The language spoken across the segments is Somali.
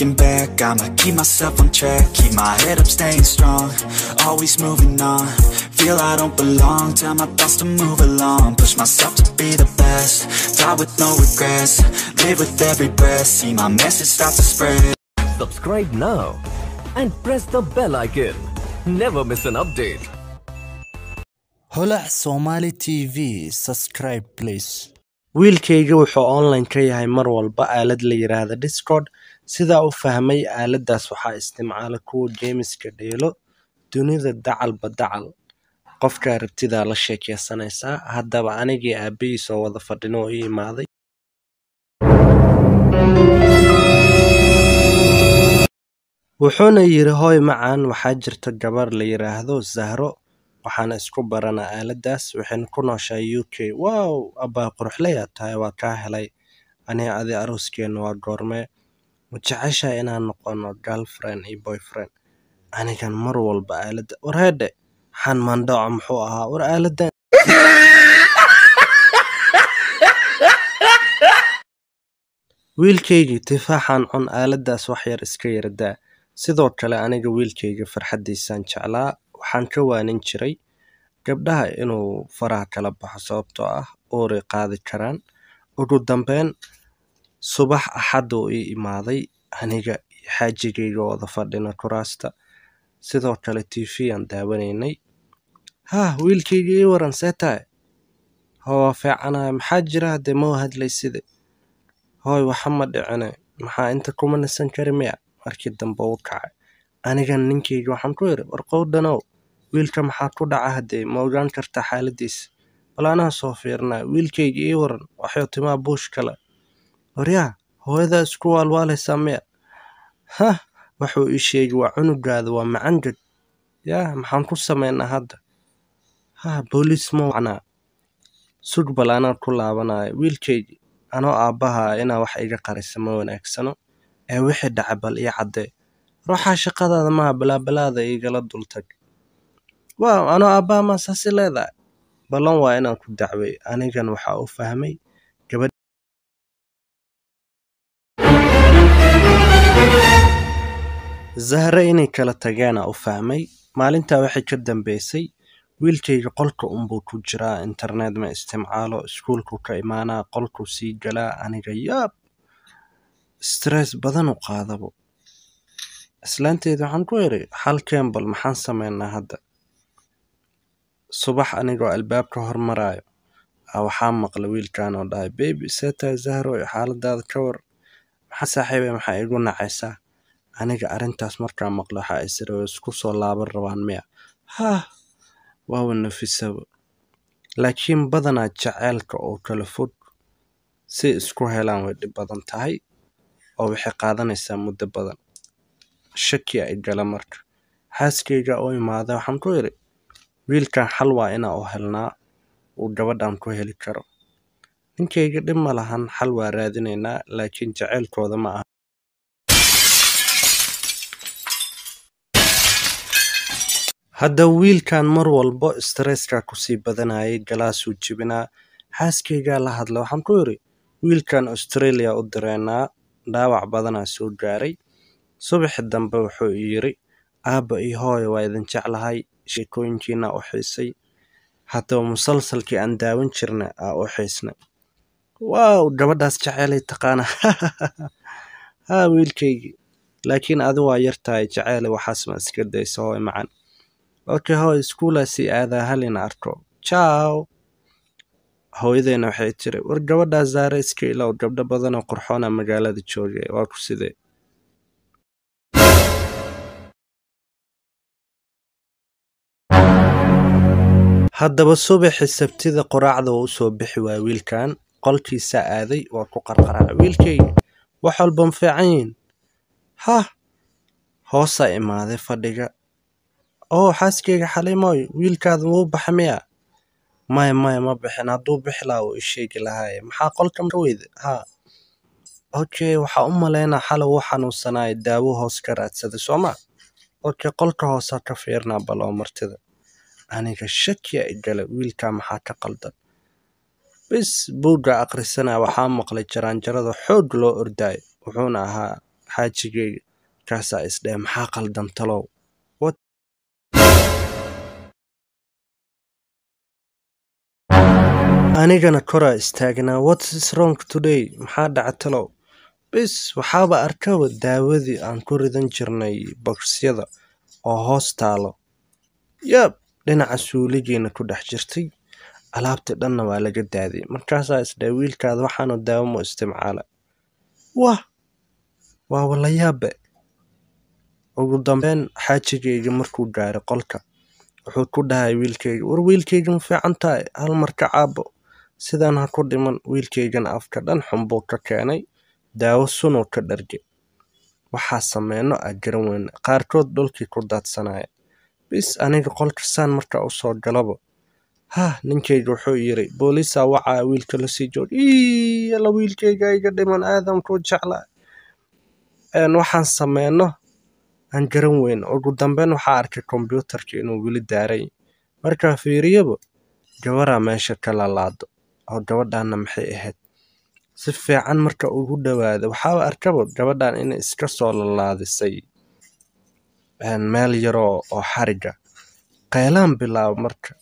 looking back, I'ma keep myself on track Keep my head up, staying strong Always moving on Feel I don't belong Tell my thoughts to move along Push myself to be the best Die with no regrets Live with every breath See my message start to spread Subscribe now and press the bell icon. Never miss an update. holac somali t v subscribe please wiilkayga wuxuu online ka yahay mar walba aalad la yiraahdo discord sidaa u fahmay aaladaas waxaa isticmaala kuwa jeemiska dheelo dunida dacalba dacal qofkaa rabtidaa la sheekeysanaysaa haddaba anigii aabbahiis oo wada fadhino oo ii imaaday wuxuuna yidhi hooy macaan waxaa jirta gabar la yiraahdo zahro waxaana isku baranaa aaladaas waxayna ku nooshahay u k wow abbaa quruxlayaa tahay waa kaa helay aniga adi arooskeenna waa goormee ma jeceshahay inaan noqono girlfriend iyo boyfriend anigan mar walba aaladda war heedhe xan mandhaco muxuu ahaa war aaladan wiilkaygii tifaaxan cun aaladaas wax yar iska yardaa sidoo kale aniga wiilkayga farxaddiisaan jeclaa waxaan ka waanin jiray gabdhaha inuu faraha kala baxo sababtoo ah uuray qaadi karaan ugu dambeyn subax axad uu ii imaaday aniga iyo xaajigayga wada fadhina kuraasta sidoo kale t v aan daawanaynay haa wiilkayga ii waran see tahay hoo waa fiicanahay maxaa jira haddee mau hadlayside hooy waxa ma dhicine maxaa inta kuma nasan kari miya markii dambe u kacay anigan ninkayga waxaan ku yidhi warqowdhanow wiilka maxaa ku dhaca haddee ma ogaan kartaa xaaladiisa bal anaa soo fiirnaa wiilkayga ii waran waxuu timaa buush kale waryaa hooyadaa isku waalwaalaysaa miya hah wuxuu ii sheegi waa cunugaada waa macangad yaa maxaan ku samaynaa hadda ha booliis ma wacnaa sug bal anaa ku laabanaya wiilkaygi anoo aabbaha inaa wax iga qarisa ma wanaagsano ee wixii dhaca bal ii caddee ruuxaa shaqadaada maha balaabalaada igala dultag waaw anoo aabbaha maa saasi leedahay ballan waa inaan ku dacway anigan waxaa u fahmay gabadh zahre inay kala tageena u fahmay maalintaa waxay ka dambeysay wiilkayga qolka unbuu ku jiraa internet ma isticmaalo iskuulku ka imaanaa qolkuu sii galaa aniga yaab stress badan u qaadabo islaanteeda waxaan ku idhi xal kembal maxaan samaynaa hadda subax anigoo albaabka hormaraayo aa waxaa maqla wiilkan oo dhahay bebi see tahay zahro iyo xaaladaada ka war maxaa saaxiibe maxaa igu nacaysaa aniga arrintaas markaa maqla waxaa isira way isku soo laaban rabaan miya haah waawa nafisaba laakiin badanaa jaceylka oo kala fog si isku helaan way dhib badan tahay oo waxay qaadanaysaa muddo badan shaki ay gala marka xaaskayga oo imaada waxaan ku idhi wiilkan xal waa inaa u helnaa uu gabadhan ku heli karo ninkayga dhib ma lahan xal waa raadinaynaa laakiin jaceylkooda ma aha hadda wiilkan mar walbo stresska kusii badanayay galaasuu jibinaa xaaskaygaa la hadla waxaan ku idhi wiilkan australia u direynaa dhaawac badanaa soo gaaray subaxi dambe wuxuu yidhi aabba iyo hooya waa idin jeclahay sheekooyinkiina u xiisay haddaba musalsalkii aan daawan jirna aa u xiisnay waaw gabadhaas jaceylay taqaana haa wiilkaygii laakiin adi waa yar tahay jaceyle waxaas ma iska daysa hooy macan okay hooy iskuulaa sii aadaa halina arko jaw hooyadeyna waxay tiri war gabadhaa zaare iska ilow gabdho badanoo qurxoona magaalada joogay waa ku sidee haddaba subaxi sabtida qoraacda uu usoo bixi waaya wiilkan qolkiisaa aaday waa ku qarqaraa wiilkayga wax walba ma fiican yihiin hah hoosaa imaaday fadhiga oo xaaskayga xaliimooy wiilkaada wuu baxa miya maya maya ma bixin hadduu bixi lahaa uu isheegi lahaaye maxaa qolkan ka weyda haa okay waxaa u malaynaa xala wuu xanuunsanaaya daawo hoos ka raadsaday sooma okay qolka hoosaa ka fiirnaa bal oo martida aniga shakiya igala wiilkaa maxaa ka qaldan bis buugga akhrisanaya waxaa maqlay jaraanjarada xoog loo ordaayo wuxuuna ahaa xaajigayga kaasaa isdheh maxaa qaldan talow anigana koraa istaagnaa what's wrong today maxaa dhaca talow bis waxaaba arkaba daawadii aan ku ridan jirnay bokisyada oo hoos taalo yab dhinaca suuligiina ku dhex jirtay alaabtii dhanna waa laga daadiyay markaasaa isdhahay wiilkaada waxaanu daawo mu isticmaala wah waa walayaabe ugu dambeyn xaajigayga markuu gaaray qolka wuxuu ku dhahay wiilkayga war wiilkayga ma fiican tahay hal mar ka caabo sidaan ha ku dhiman wiilkaygana afka dhan xunbuu ka keenay daawo sunuu ka dharge waxaa sameyno a garan weyne qaarkood dhulkii ku daadsanaya bis aniga qolka saan markaa usoo galaba hah ninkayga wuxuu yiri booliisaa wacaa wiilka lasii joog ii alla wiilkayga iga dhiman aadan ku jeclaa waxaan sameyno aan garan weyn ugu dambeyn waxaa arkay kombyuutarka inuu weli daaray markaa fiiriyaba gabaraa meesha ka lalaado oo gabadhaana maxay ahayd si fiican marka ugu dhawaada waxaaba arkaba gabadhan inay iska soo lalaadisay meel yaroo oo xariga qaylaan bilaabo marka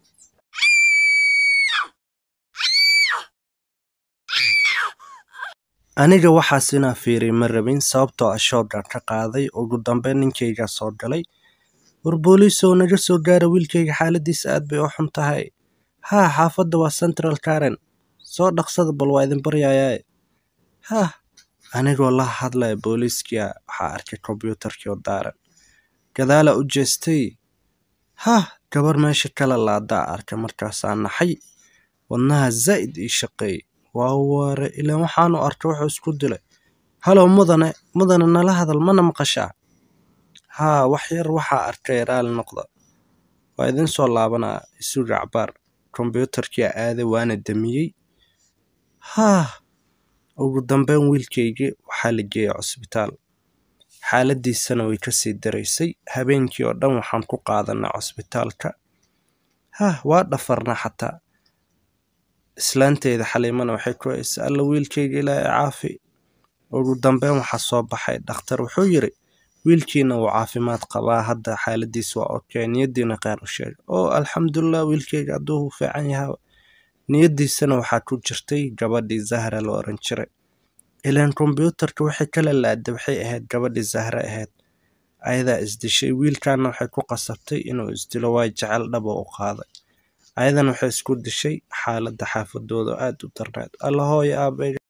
aniga waxaas inaa fiiriy ma rabin sababtoo ah shoogaan ka qaaday ugu dambeyn ninkaygaa soo galay war booliisow naga soo gaara wiilkayga xaaladiisa aad bay u xun tahay haa xaafadda waa central karen soo dhaqsada bal waa idin baryayaaye hah anigoo la hadlaya booliiskia waxaa arkay kombyuutarkii oo daaran gadaala u jeestay hah gabar meesha kala laadaa arkay markaasaa naxay wadnaha zaa'id ii shaqeey waa ware ilaan waxaanu arkay wuxuu isku dilay halow mudane mudane nala hadal mana maqashaa haa wax yar waxaa arkay raali noqda waa idin soo laabanaa isuga cabaar kombyuutarkii aaday waana damiyey haah ugu dambeyn wiilkaygii waxaa la geeyay cusbitaal xaaladiisana way kasii daraysay habeenkii oo dhan waxaan ku qaadanaa cusbitaalka hah waa dhafarnaa xataa islaanteyda xaliimana waxay ku haysay alla wiilkayga ilaahay caafi ugu dambeyn waxaa soo baxay dhakhtar wuxuu yiri wiilkiina wuu caafimaad qabaa hadda xaaladiisa waa okey niyadiina kheyr u sheega oo alxamdulilah wiilkayga hadduu fiican yahaa niyadiisana waxaa ku jirtay gabadhii zahra la oran jiray ilaan kombyuutarka waxay kala laada waxay ahayd gabadhii zahre ahayd ayadaa isdishay wiilkaana waxay ku qasabtay inuu isdilo waa jecel dhaba u qaaday ayadan waxay isku dishay xaaladda xaafadooda aada u darneed alla hooyo aabeyga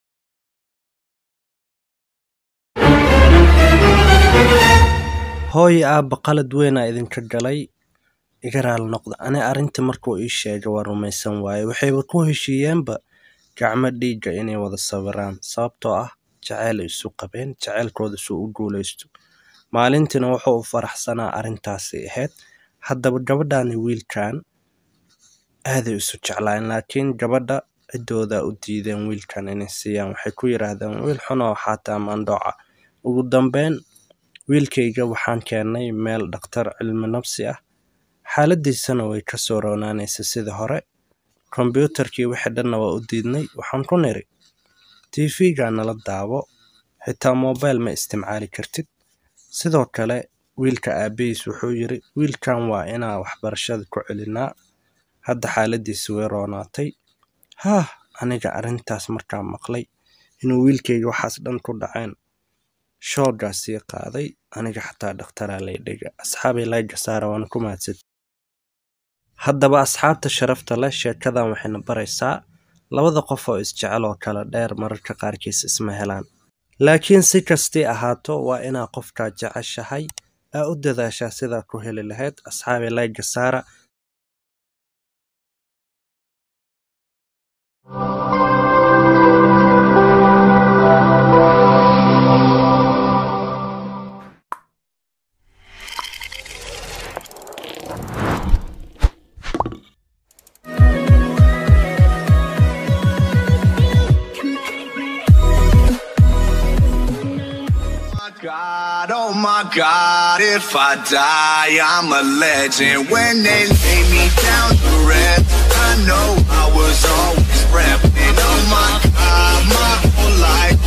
hooyo aabba qalad weynaa idinka galay iga raali noqda ani arrintii markuu ii sheegay waa rumaysan waaye waxayba ku heshiiyeenba gacmo dhiigga inay wada sawiraan sababtoo ah jaceyl ay isu qabeen jaceylkooda suu u guulaysto maalintiina wuxuu u faraxsanaa arrintaasi ahayd haddaba gabadhani wiilkan aaday isu jeclaan laakiin gabadha ciddooda u diideen wiilkan inay siiyaan waxay ku yidhaahdeen wiil xunoo xaataa maandhooca ugu dambeyn wiilkayga waxaan keennay meel dhakhtar cilmi nafsi ah xaaladiisana way ka soo roonaanaysa sidii hore kombyuutarkii wixii dhanna waa u diidnay waxaan ku niri tv-ga nala daawo xitaa mobile ma isticmaali kartid sidoo kale wiilka aabahiis wuxuu yiri wiilkan waa inaa waxbarashada ku celinaa hadda xaaladiisi way roonaatay haah aniga arrintaas markaa maqlay inuu wiilkayga waxaas dhan ku dhaceen shoogaa sii qaaday aniga xataa dhakhtaraa lay dhiga asxaabay layga saara waana ku mahadsan haddaba asxaabta sharafta leh sheekadan waxayna baraysaa labada qof oo isjecel oo kala dheer mararka qaarkiis isma helaan laakiin si kastii ahaato waa inaa qofkaa jeceshahay aa u dadaashaa sidaa ku heli lahayd asxaabay layga saara God, oh my God, if I die, I'm a legend. When they lay me down to rest, I know I was always repping. Oh my God, my whole life